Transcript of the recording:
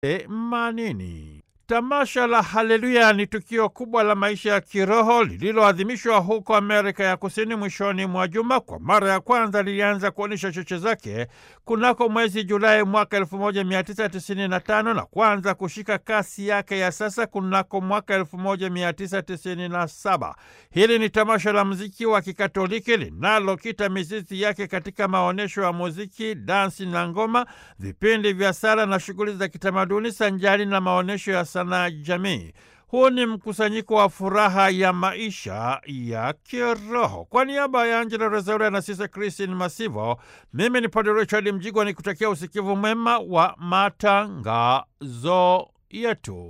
themanini. Tamasha la Haleluya ni tukio kubwa la maisha ya kiroho lililoadhimishwa huko Amerika ya Kusini mwishoni mwa juma. Kwa mara ya kwanza lilianza kuonyesha cheche zake kunako mwezi Julai mwaka 1995 na kuanza kushika kasi yake ya sasa kunako mwaka 1997. Hili ni tamasha la muziki wa Kikatoliki linalokita mizizi yake katika maonyesho ya muziki, dansi na ngoma, vipindi vya sala na shughuli za kitamaduni sanjari na maonyesho ya sanaa jamii. Huu ni mkusanyiko wa furaha ya maisha ya kiroho. Kwa niaba ya Angela Rezaura na Sisa Kristin Masivo, mimi ni Padre Richard Mjigwa ni kutakia usikivu mwema wa matangazo yetu.